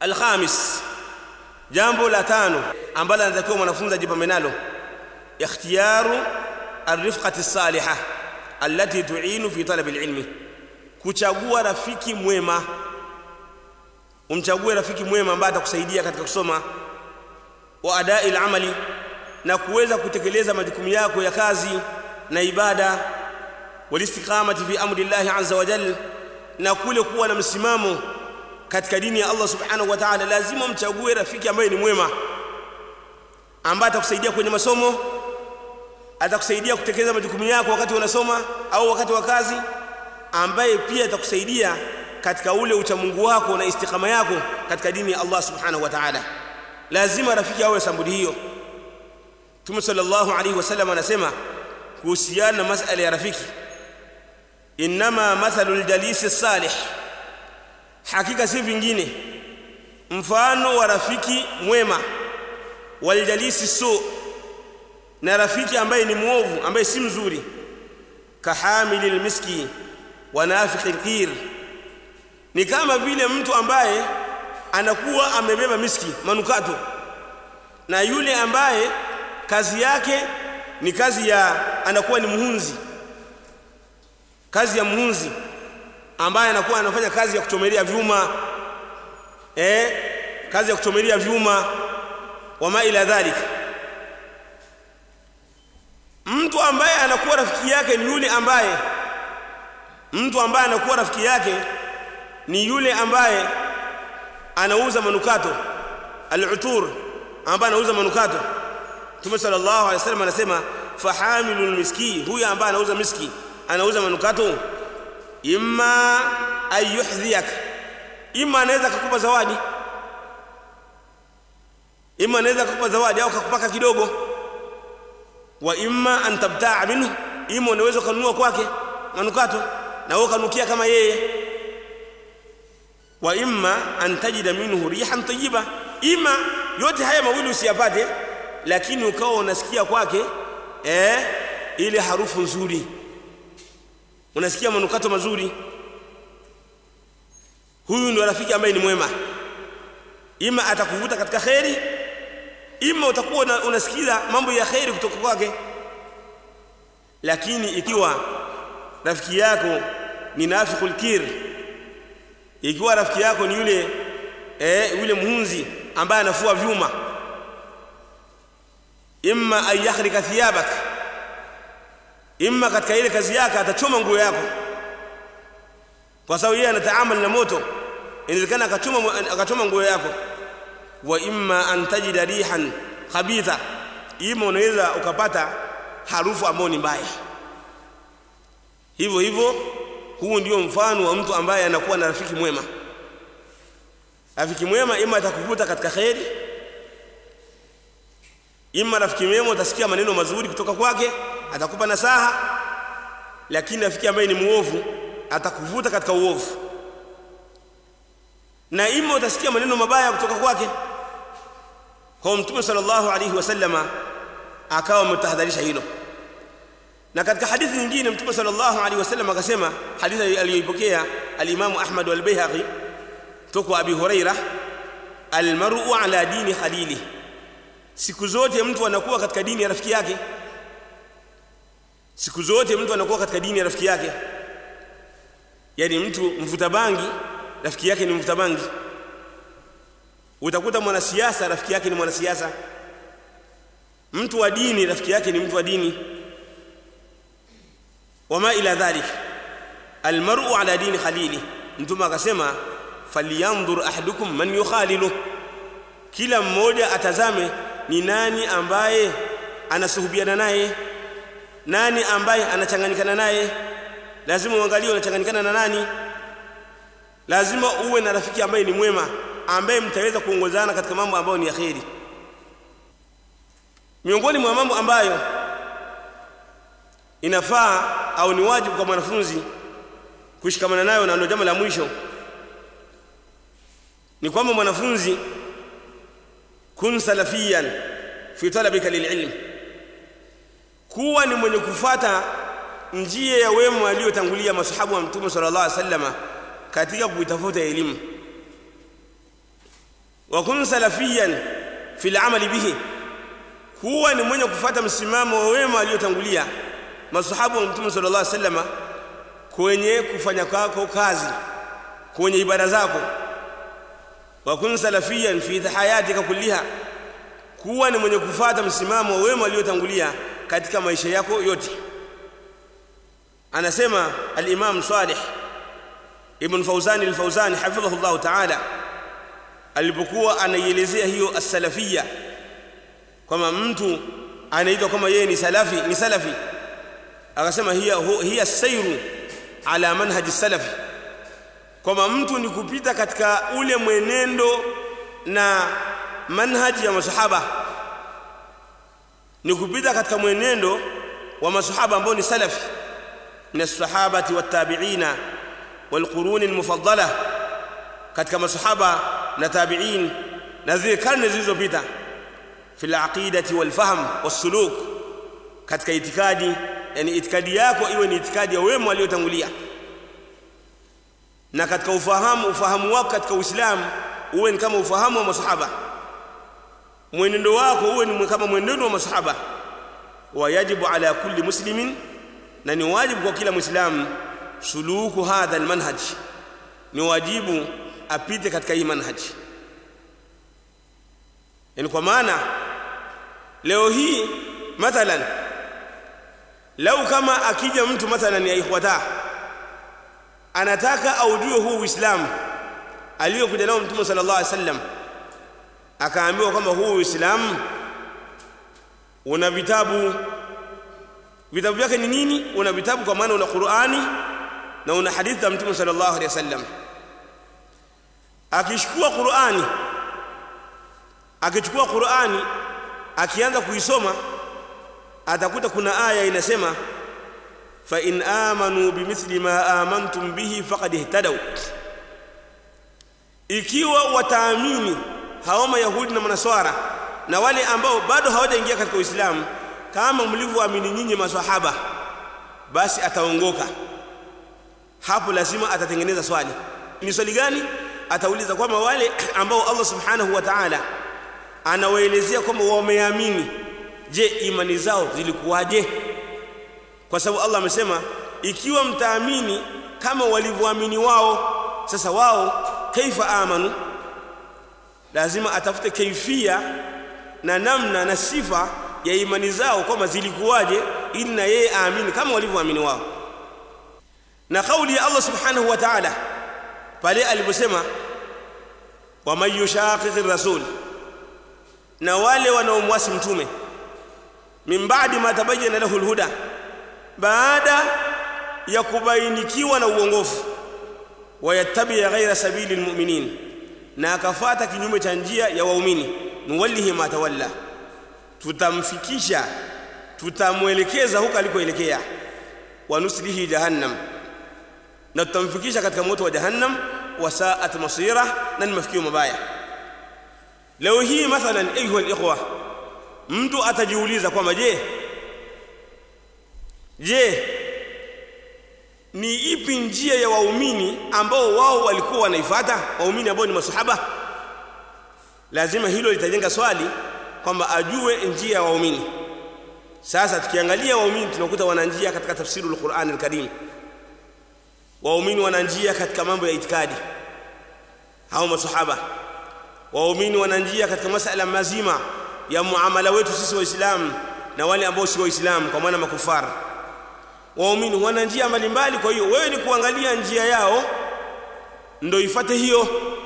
alkhamis jambo la tano ambalo anatakiwa mwanafunzi ajipambe nalo ikhtiyaru arifqati salihah allati tu'inu fi talab alilmi kuchagua rafiki mwema umchague rafiki mwema ambaye atakusaidia katika kusoma wa adai alamali na kuweza kutekeleza majukumu yako ya kazi na ibada walistiqamati fi amri Allah azza wa jalla na kule kuwa na msimamo katika dini ya Allah subhanahu wa ta'ala lazima mchague rafiki ambaye ni mwema ambaye atakusaidia kwenye masomo atakusaidia kutekeleza majukumu yako wakati unasoma au wakati wa kazi ambaye pia atakusaidia katika ule uchamungu wako na istiqama yako katika dini ya Allah subhanahu wa ta'ala lazima rafiki awe sambuli hiyo Mtume sallallahu alaihi wasallam anasema kuhusiana na masala ya rafiki inma mathalul jalisi salih hakika si vingine mfano wa rafiki mwema waljalisi su na rafiki ambaye ni mwovu ambaye si mzuri kahamilil miski wa nafiqil qir ni kama vile mtu ambaye anakuwa amebeba miski manukato na yule ambaye kazi yake ni kazi ya anakuwa ni muhunzi kazi ya muhunzi ambaye anakuwa anafanya kazi ya kuchomelea vyuma eh kazi ya kuchomelea vyuma wama ila dhalika mtu ambaye anakuwa rafiki yake ni yule ambaye mtu ambaye anakuwa rafiki yake ni yule ambaye anauza manukato al-utur ambaye anauza manukato Mtume sallallahu alaihi wasallam anasema fahamilul miski huyu ambaye anauza miski anauza manukato imma ayuhdhiyak imma anaweza kukupa zawadi imma anaweza kukupa zawadi au kukupaka kidogo wa imma an tabtaa minhu imma unaweza kununua kwake manukato na wewe kanukia kama yeye wa imma an tajida minhu rihan tayyiba imma yote haya mawili usiyapate lakini ukawa unasikia kwake eh ile harufu nzuri unasikia manukato mazuri huyu ndio rafiki ambaye ni mwema ima atakuvuta katika kheri ima utakuwa unasikiza mambo ya kheri kutoka kwake lakini ikiwa rafiki yako ni nafiqul kir ikiwa rafiki yako ni yule eh yule muhunzi ambaye anafua vyuma imma an yahrika thiyabak imma katika ile kazi yake atachoma nguo yako kwa sababu yeye anataamal na moto inawezekana akachoma akachoma nguo yako wa imma an tajida rihan khabitha ima unaweza ukapata harufu ambayo ni mbaya hivyo hivyo huu ndio mfano wa mtu ambaye anakuwa na rafiki mwema rafiki mwema ima atakuvuta katika kheri ima rafiki mwema utasikia maneno mazuri kutoka kwake atakupa nasaha lakini rafiki ambaye ni muovu atakuvuta katika uovu na ima utasikia maneno mabaya kutoka kwake kwa mtume sallallahu alaihi wasallama akawa ametahadharisha hilo na katika hadithi nyingine mtume sallallahu alaihi wasallam akasema hadithi aliyoipokea al-Imam Ahmad wal Baihaqi kutoka Abi Huraira almar'u ala dini khalili siku zote mtu anakuwa katika dini ya rafiki yake siku zote mtu anakuwa katika dini ya rafiki yake yani mtu mvuta bangi rafiki yake ni mvuta bangi utakuta mwanasiasa rafiki yake ni mwanasiasa mtu wa dini rafiki yake ni mtu wa dini wama ila dhalik almar'u ala dini khalili mtume akasema falyanzur ahadukum man yukhalilu kila mmoja atazame ni nani ambaye anasuhubiana naye nani ambaye anachanganyikana naye lazima uangalie unachanganyikana na nani lazima uwe na rafiki ambaye ni mwema ambaye mtaweza kuongozana katika mambo ambayo ni ya kheri miongoni mwa mambo ambayo inafaa au ni wajibu kwa mwanafunzi kushikamana nayo na ndio jambo la mwisho ni kwamba mwanafunzi kun salafiyan fi talabika lililm kuwa ni mwenye kufata njia ya wema waliotangulia masahabu wa mtume sallallahu alaihi wasallama katika kuitafuta elimu wa kun salafiyan fil amali bihi kuwa ni mwenye kufuata msimamo wa wema waliotangulia masahabu wa mtume sallallahu alaihi wasallam kwenye kufanya kwako kazi kwenye ibada zako wa kun salafiyan fi hayatika kulliha kuwa ni mwenye kufuata msimamo wa wema waliotangulia katika maisha yako yote anasema al-Imam Salih Ibn Fawzan al-Fawzan hafidhahu Allah ta'ala alipokuwa anaielezea hiyo as-salafiyya kwamba mtu anaitwa kama yeye ni salafi ni salafi akasema hiya hiya sairu ala manhaji salafi kwamba mtu ni kupita katika ule mwenendo na manhaji ya masahaba ni kupita katika mwenendo wa masahaba ambao ni salafi min as-sahabati wat-tabi'ina wal-qurun al-mufaddala katika masahaba na tabi'in na zile karne zilizopita fi al-aqidati wal-fahm was-suluk katika itikadi yani itikadi yako iwe ni itikadi ya wema waliotangulia na katika ufahamu ufahamu wako katika Uislamu uwe ni kama ufahamu wa masahaba mwenendo wako uwe ni kama mwenendo wa masahaba wa yajibu ala kulli muslimin na ni wajibu kwa kila muislamu suluku hadha almanhaj ni wajibu apite katika hii manhaji yani kwa maana leo hii mathalan lau kama akija mtu mathalan ya ikhwata anataka aujue huu uislamu aliyokuja nao mtume sallallahu alaihi wasallam akaambiwa kwamba huu uislamu una vitabu vitabu vyake ni nini una vitabu kwa maana una Qur'ani na una hadithi za mtume sallallahu alaihi wasallam akishukua Qur'ani akichukua Qur'ani akianza kuisoma atakuta kuna aya inasema fa in amanu bimithli ma amantum bihi faqad ihtadaw ikiwa wataamini hao mayahudi na manaswara na wale ambao bado hawajaingia katika Uislamu kama mlivyoamini nyinyi maswahaba basi ataongoka hapo lazima atatengeneza swali ni swali gani atauliza kwamba wale ambao Allah subhanahu wa ta'ala anawaelezea kwamba wameamini je imani zao zilikuwaje kwa sababu Allah amesema ikiwa mtaamini kama walivyoamini wao sasa wao kaifa amanu lazima atafute kaifia na namna na sifa ya imani zao kwamba zilikuwaje ili na yeye aamini kama walivyoamini wao na kauli ya Allah subhanahu wa ta'ala pale aliposema wa man yushaqiqir rasul na wale wanaomwasi mtume min ba'di ma tabayyana lahu alhuda baada ya kubainikiwa na uongofu wayattabi ghaira sabili almu'minin na akafata kinyume cha njia ya waumini nuwallihi ma tawalla tutamfikisha tutamwelekeza huko alikoelekea wanuslihi jahannam na tutamfikisha katika moto wa jahannam wasaat masira na ni mafikio mabaya leo hii mathalan ayuha alikhwa mtu atajiuliza kwamba je je ni ipi njia ya waumini ambao wao walikuwa wanaifuata waumini ambao ni masahaba lazima hilo litajenga swali kwamba ajue njia ya waumini sasa tukiangalia waumini tunakuta wana njia katika tafsiri al-Qur'an al-Karim waumini wana njia katika mambo ya itikadi hao masahaba waumini wana njia katika masala mazima ya muamala wetu sisi waislamu na wale ambao si waislamu kwa maana makufara waumini wana njia mbalimbali kwa hiyo wewe ni kuangalia njia yao ndio ifate hiyo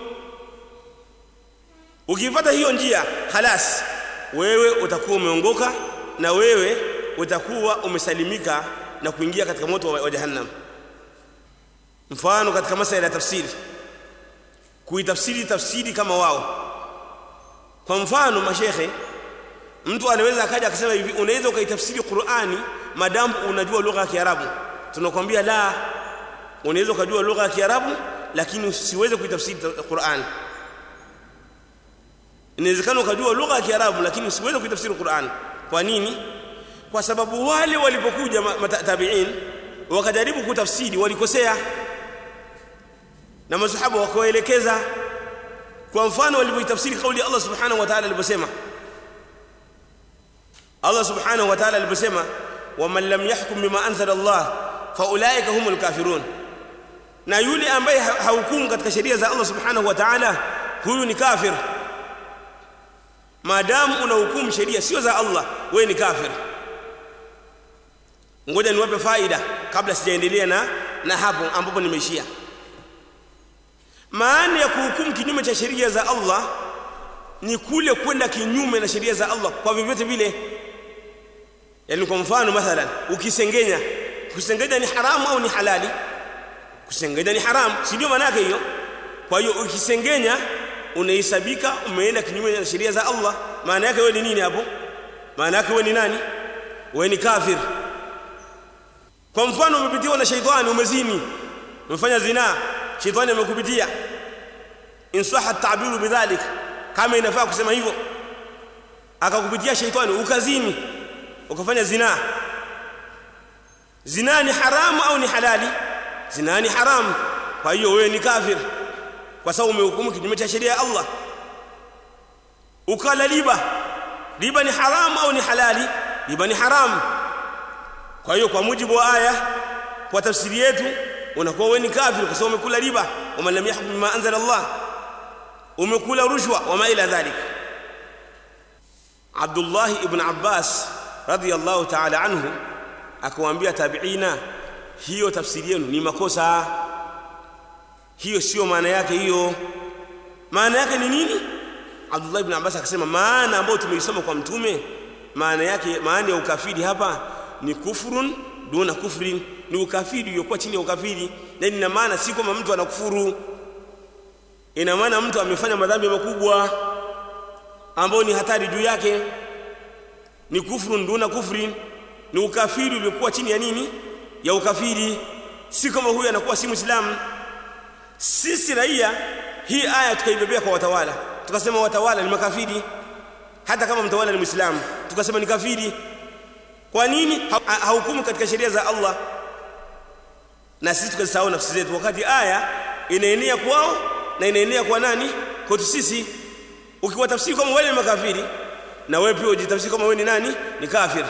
ukifuata hiyo njia halas wewe utakuwa umeongoka na wewe utakuwa umesalimika na kuingia katika moto wa, wa jahannam mfano katika masala ya tafsiri kuitafsiri tafsiri kama wao kwa mfano mashekhe mtu anaweza akaja akasema hivi unaweza ukaitafsiri Qur'ani madamu unajua lugha ya Kiarabu tunakwambia la unaweza ukajua lugha ya Kiarabu lakini usiweze kuitafsiri Qur'ani inawezekana ukajua lugha ya Kiarabu lakini usiweze kuitafsiri Qur'an. Kwa nini? Kwa sababu wale walipokuja tabi'in wakajaribu kutafsiri walikosea, na masahaba wakawaelekeza kwa mfano walivyoitafsiri kauli ya Allah subhanahu wa ta'ala aliposema Allah subhanahu wa ta'ala aliposema waman lam yahkum bima anzala Allah faulaika humul kafirun na yule ambaye hahukumu katika sheria za Allah subhanahu wa ta'ala huyu ni kafir maadamu unahukumu sheria sio za Allah wewe ni kafir ngoja niwape faida kabla sijaendelea na na hapo ambapo nimeishia maana ya kuhukumu kinyume cha sheria za Allah ni kule kwenda kinyume na sheria za Allah kwa vyovyote vile yani kwa mfano mathalan ukisengenya kusengenya ni haramu au ni halali kusengenya ni haramu si ndio maana yake hiyo kwa hiyo ukisengenya unahesabika umeenda kinyume na sheria za Allah maana yake wewe ni nini hapo maana yake wewe ni nani wewe ni kafir kwa mfano umepitiwa na shaitani umezini umefanya zina shaitani amekupitia insaha tabiru bidhalik kama inafaa kusema hivyo akakupitia shaitani ukazini ukafanya zina zina ni haramu au ni halali zina ni haramu kwa hiyo wewe ni kafir kwa sababu umehukumu kinyume cha sheria ya Allah ukala riba riba ni haramu au ni halali riba ni haramu kwa hiyo kwa mujibu wa aya kwa tafsiri yetu unakuwa wewe ni kafir kwa sababu umekula riba wama lam yahkum bima anzala Allah umekula rushwa wama ila dhalik Abdullah ibn Abbas radiyallahu ta'ala anhu akawaambia tabiina hiyo tafsiri yenu ni makosa hiyo sio maana yake hiyo maana yake ni nini Abdullah ibn Abbas akasema maana ambayo tumeisoma kwa mtume maana yake maana ya ukafiri hapa ni kufurun duna kufrin ni ukafiri uliokuwa chini ya ukafiri na ina maana si kwamba mtu anakufuru ina maana mtu amefanya madhambi makubwa ambayo ni hatari juu yake ni kufrun duna kufrin ni ukafiri uliokuwa chini ya nini ya ukafiri si kama huyu anakuwa si muislamu sisi raia hii aya tukaibebea kwa watawala tukasema watawala ni makafiri hata kama mtawala ni muislamu tukasema ni kafiri kwa nini hahukumu katika sheria za Allah na sisi tukasahau nafsi zetu wakati aya inaenea kwao na inaenea kwa nani kwetu sisi ukiwatafsiri kama wale ni makafiri na wewe pia ujitafsiri kama wewe ni nani ni kafir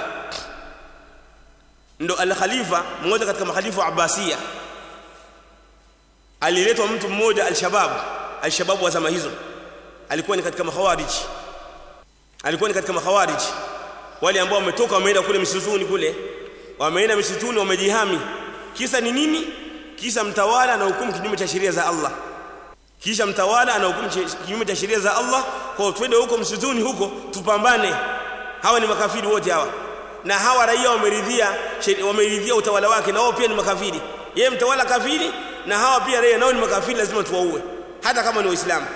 ndo al-khalifa mmoja katika makhalifa wa Abbasiya aliletwa mtu mmoja al-shabab al-shabab wa zama hizo alikuwa ni katika makhawarij alikuwa ni katika makhawarij wale ambao wametoka wameenda kule misituni kule wameenda misituni wamejihami kisa ni nini kisa mtawala na hukumu kinyume cha sheria za Allah kisha mtawala ana hukumu kinyume cha sheria za Allah kwa twende huko msituni huko tupambane hawa ni makafiri wote hawa na hawa raia wameridhia wameridhia utawala wake na wao pia ni makafiri yeye mtawala kafiri na hawa pia raia nao ni makafiri lazima tuwaue hata kama ni waislamu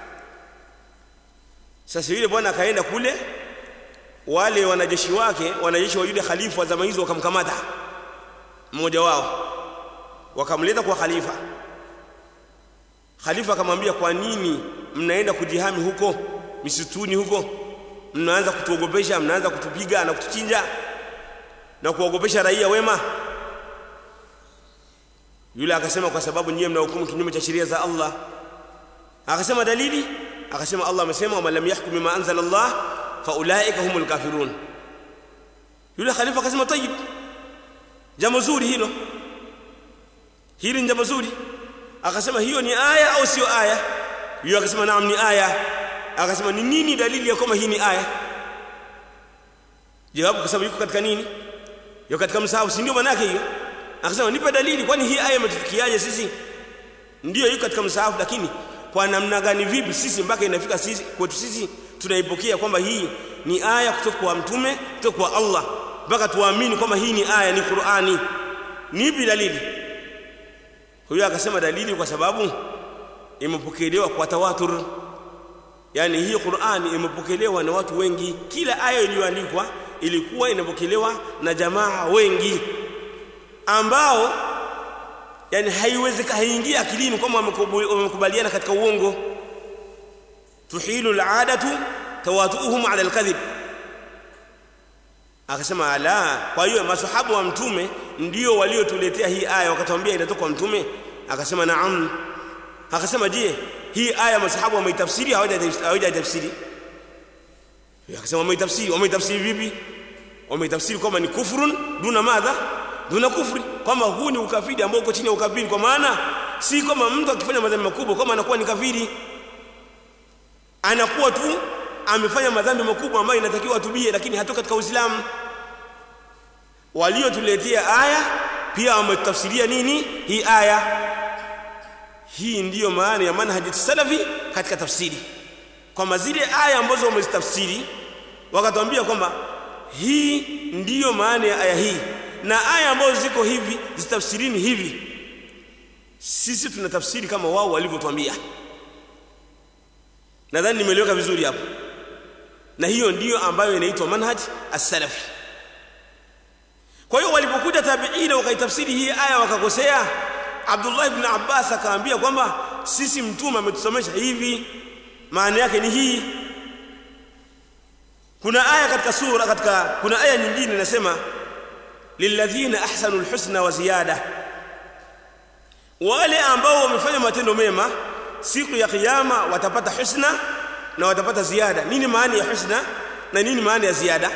sasa yule bwana akaenda kule wale wanajeshi wake wanajeshi wa yule khalifa wa zama hizo wakamkamata mmoja wao wakamleta kwa khalifa khalifa akamwambia kwa nini mnaenda kujihami huko misituni huko mnaanza kutuogopesha mnaanza kutupiga na kutuchinja na kuogopesha raia wema yule akasema kwa sababu nyie mnahukumu kinyume cha sheria za Allah akasema dalili akasema Allah amesema wa lam yahkum bima anzala Allah fa ulaika humul kafirun yule khalifa akasema tayib jambo zuri hilo hili ni jambo zuri akasema hiyo ni aya au sio aya yule akasema naam ni aya akasema ni nini dalili ya kwamba hii ni aya jawabu kwa sababu yuko katika nini yuko katika msahafu si ndio maana yake hiyo akasema nipe dalili kwani hii aya imetufikiaje sisi ndio yuko katika msahafu lakini kwa namna gani vipi sisi mpaka inafika sisi kwetu sisi tunaipokea kwamba hii ni aya kutoka kwa mtume kutoka kwa Allah mpaka tuamini kwamba hii ni aya ni Qur'ani nipi dalili huyo akasema dalili kwa sababu imepokelewa kwa tawatur yani hii Qur'ani imepokelewa na watu wengi kila aya iliyoandikwa ilikuwa inapokelewa na jamaa wengi ambao yani haiwezekani haingia akilini kama wamekubaliana katika uongo tuhilu al'adatu tawatuhum ala al-kadhib akasema ala kwa hiyo masahaba wa mtume ndio waliotuletea hii aya wakatuambia inatoka kwa mtume akasema naam akasema je hii aya masahaba wameitafsiri hawajaitafsiri akasema wameitafsiri wameitafsiri vipi wameitafsiri kwamba ni kufrun duna madha duna kufri kwamba huu ni ukafiri ambao uko chini ya ukafiri kwa maana si kama mtu akifanya madhambi makubwa kama anakuwa ni kafiri anakuwa tu amefanya madhambi makubwa ambayo inatakiwa atubie lakini hatoka katika Uislamu waliotuletea aya pia wametafsiria nini hii aya hii ndiyo maana ya manhaji salafi katika tafsiri kwamba zile aya ambazo wamezitafsiri wakatuambia kwamba hii ndiyo maana ya aya hii na aya ambazo ziko hivi zitafsirini hivi sisi tunatafsiri kama wao walivyotuambia nadhani nimeeleweka vizuri hapo na hiyo ndiyo ambayo inaitwa manhaj as-salafi kwa hiyo walipokuja tabiina wakaitafsiri hii aya wakakosea Abdullah ibn Abbas akaambia kwamba sisi mtume ametusomesha hivi maana yake ni hii kuna aya katika sura katika kuna aya nyingine inasema lilladhina ahsanu alhusna wa ziyada wale ambao wamefanya matendo mema siku ya kiyama watapata husna na watapata ziada nini maana ya husna na nini maana ya ziada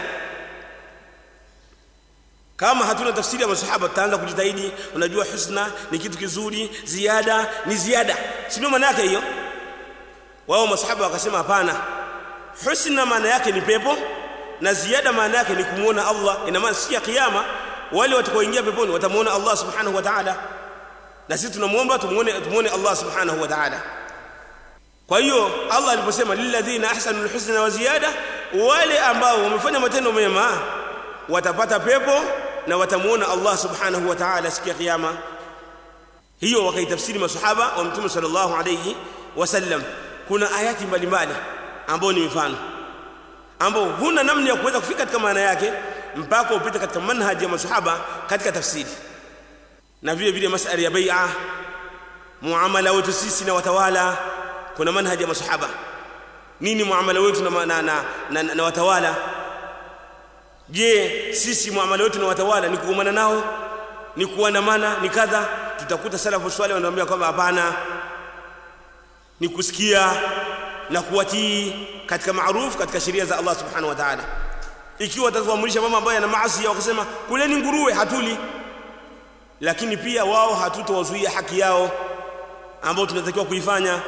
kama hatuna tafsiri ya masahaba tutaanza kujitahidi unajua husna ni kitu kizuri ziada ni ziada si ndio maana yake hiyo wao masahaba wakasema hapana husna maana yake ni pepo na ziada maana yake ni kumuona Allah ina maana siku ya kiyama wale watakaoingia peponi watamuona Allah subhanahu wa ta'ala na sisi tunamuomba tumuone tumuone Allah subhanahu wa ta'ala kwa hiyo Allah aliposema lilladhina ahsanul husna wa ziyada wale ambao wamefanya matendo mema watapata pepo na watamuona Allah subhanahu wa ta'ala siku ya kiyama hiyo wakaitafsiri masahaba wa mtume sallallahu alayhi wasallam kuna ayati mbalimbali ambao ni mifano ambao huna namna ya kuweza kufika katika maana yake mpaka upite katika manhaji ya masahaba katika tafsiri na vile vile masala ya bai'a muamala wetu sisi na watawala kuna manhaji ya masahaba nini muamala wetu na, na, na, na, na watawala je sisi muamala wetu na watawala ni kuumana nao ni kuandamana ni kadha tutakuta salafu swali wanaambia kwamba hapana ni kusikia na kuwatii katika maarufu katika sheria za Allah subhanahu wa ta'ala ikiwa watatuamrisha mama ambaye ana maasi wakasema kuleni nguruwe hatuli lakini pia wao hatutowazuia haki yao ambao tunatakiwa kuifanya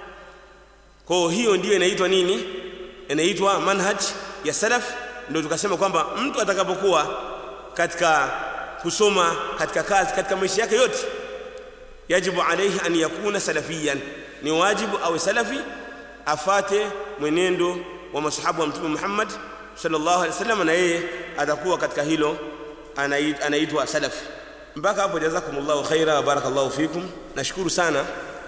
kwa hiyo ndiyo inaitwa nini inaitwa manhaj ya salaf ndio tukasema kwamba mtu atakapokuwa katika kusoma katika kazi katika maisha yake yote yajibu alayhi an yakuna salafiyan ni wajibu awe salafi afate mwenendo wa masahabu wa mtume Muhammad sallallahu alaihi wasallam na yeye atakuwa katika hilo anaitwa salafi mpaka hapo jazakumullahu khaira wa barakallahu fikum nashukuru sana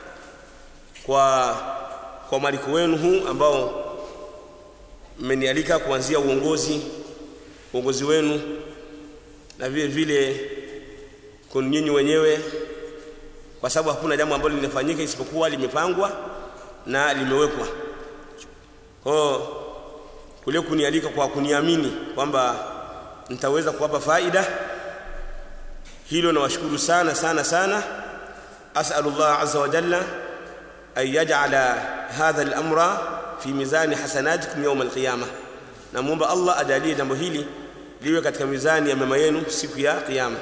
kwa kwa mwaliko wenu huu ambao mmenialika kuanzia uongozi uongozi wenu na vile vile kwa nyinyi wenyewe kwa sababu hakuna jambo ambalo linafanyika isipokuwa limepangwa na limewekwa kwa kule kunialika kwa kuniamini kwamba nitaweza kuwapa faida hilo nawashukuru sana sana sana as'alullah azza wa jalla an yaj'ala hadha al-amra fi mizani hasanatikum yawm al-qiyamah namuomba Allah ajalie jambo hili liwe katika mizani ya mema yenu siku ya kiyama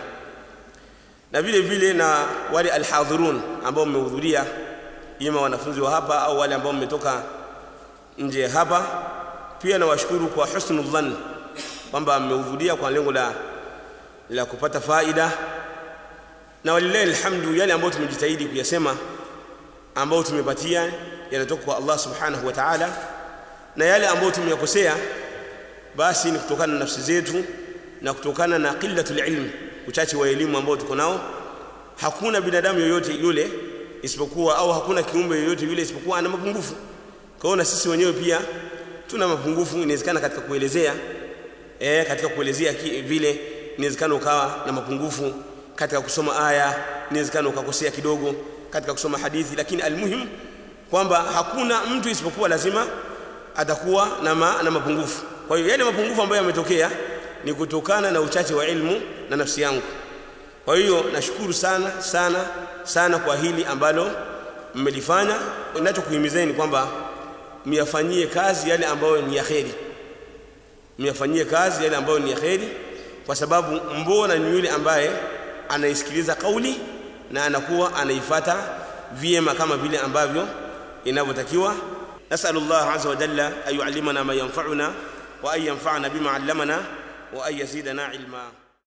na vile vile na wale alhadhirun ambao mmehudhuria ima wanafunzi wa hapa au wale ambao mmetoka nje hapa pia nawashukuru kwa husnul dhann kwamba mmehudhuria kwa lengo la la kupata faida na walillahi alhamdu yale ambayo tumejitahidi kuyasema ambayo tumepatia yanatoka kwa Allah subhanahu wa ta'ala na yale ambayo tumeyakosea basi ni kutokana na nafsi zetu na kutokana na qillatul ilm uchache wa elimu ambao tuko nao hakuna binadamu yoyote yule isipokuwa au hakuna kiumbe yoyote yule isipokuwa ana mapungufu kwa hiyo na sisi wenyewe pia tuna mapungufu inawezekana katika kuelezea eh katika kuelezea vile inawezekana ukawa na mapungufu katika kusoma aya inawezekana ukakosea kidogo katika kusoma hadithi lakini almuhim kwamba hakuna mtu isipokuwa lazima atakuwa na, ma, na mapungufu kwa hiyo yale mapungufu ambayo yametokea ni kutokana na uchache wa ilmu na nafsi yangu kwa hiyo nashukuru sana sana sana kwa hili ambalo mmelifanya ninachokuhimizeni kwamba myafanyie kazi yale ambayo ni ya kheri myafanyie kazi yale ambayo ni ya kheri kwa sababu mbona ni yule ambaye anaisikiliza kauli na anakuwa anaifata vyema kama vile ambavyo inavyotakiwa nasalullah azza wa jalla an yuallimana ma yanfa'una wa an yanfa'ana bima 'allamana wa an yazidana ilma